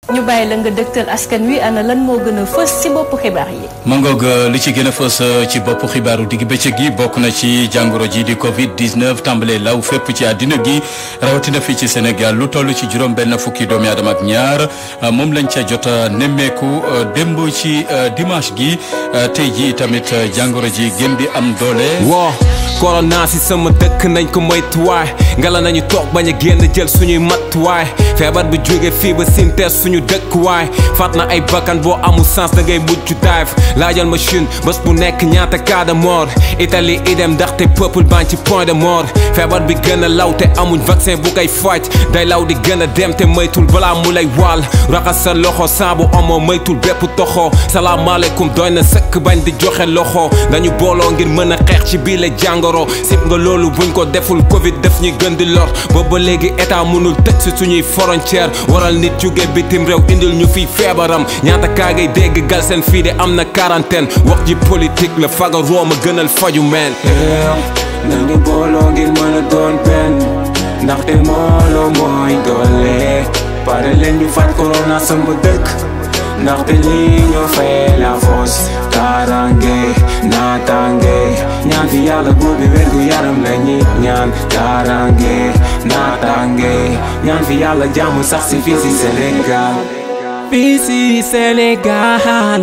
ñu bàyyi la nga dëgtal askan wi ana lan moo gën a fës ci boppu xibaar yi. mangoog li ci gën a fës ci bopp xibaaru digg bëccëg gi bokk na ci jàngoro ji di Covid 19 tàmbalee law fépp ci àddina gi rawatina fii ci Sénégal lu toll ci juróom benn fukki doomi aadama ak ñaar moom lañ ca jot a nemmeeku démb ci dimanche gi tey ji tamit jàngoro ji gën di am doole. woo corona si sama dëkk nañ ko moytuwaay ngala nañu toog bañ a génn jël suñuy matuwaay feebar bi jóge fii ba sintees suñu dëkkuwaay faat na ay bakkan boo amul sens da ngay mujj dive laajal machine bés bu nekk ñaata cas de mort Italie idem ndaxte peuple ban ci point de mort feebar bi gën a law te amuñ vaccin bu koy faj day law di gën a dem te moytul balaa mu lay wàll raxas sa loxo saabu amoo moytul bépp toxo salaamaaleykum doy na sëkk bañ di joxe loxo dañu booloo ngir mën a xeex ci bii la jàngoro sib nga loolu buñ ko deful covid def ñuy gën di lor booba léegi état mënul tëj si suñuy frontière waral nit jóge bitim réew indil ñu fiy feebaram ñaata kaa ngay dégg gal seen fii de am na quarantaine wax ji politique la faga rooma gënal faju meen nañu booloo ngir mën a doon benn ndaxte mooloo mooy doole pare leen ñu fat corona sama dëkk ndaxte lii ñoo fay la force kaaraange naataange ñaan fi yàlla buur bi wér gu yaram la ñi ñaan kaaraange naataange ñaan fi yàlla jàmm sax si fii si Sénégal fii si Sénégal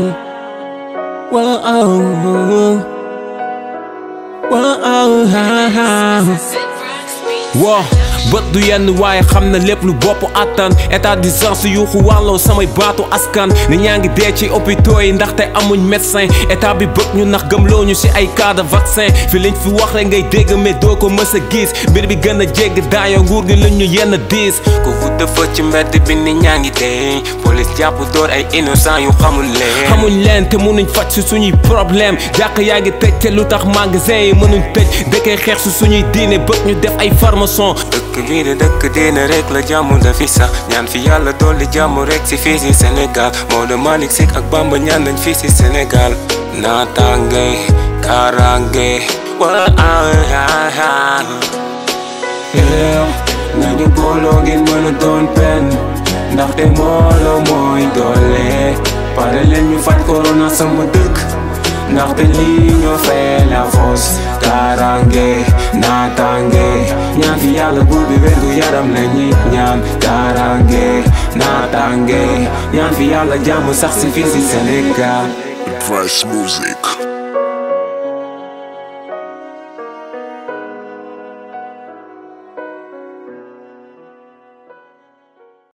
wow wow bët du yenn waaye xam na lépp lu bopp attan état d'urgence yuuxu wàlloo samay baatu askan ni ñaa ngi dee ci hôpitaux yi ndaxte amuñ médecin état bi bëgg ñu nax gëmloo ñu ci ay cas de vaccin fi liñ fi wax rek ngay dégg mais doo ko mës a gis mbir bi gën a jégg daayoo nguur gi lañ ñu yenn diis ku wut dafa ci mbedd bi ni ñaa ngi dee police jàpp door ay innocent yu xamul leen xamuñ leen te mënuñ faj si suñuy problème jàkk yaa ngi tëj te lu tax magasin yi mënuñ tëj dëkkee xeex si suñuy diine bëgg ñu def ay formation dëkk bii de dëkk diine rek la jàmm dafi sax ñaan fi yàlla dolli jàmm rek si fii si Sénégal Maodo Malick Sy ak Bamba ñaan nañ fii si Sénégal naataange kaaraange waa nañu booloo ngeen mën a doon benn ndaxte mbooloo mooy doole pare leen ñu faj corona sama dëkk ndaxte lii ñoo fay la force kaaraange naataange ñaan fi yàlla buur bi wér gu yaram la ñi ñaan kaaraange naataange ñaan fi yàlla jàmm sax si fii si Sénégal Price Music.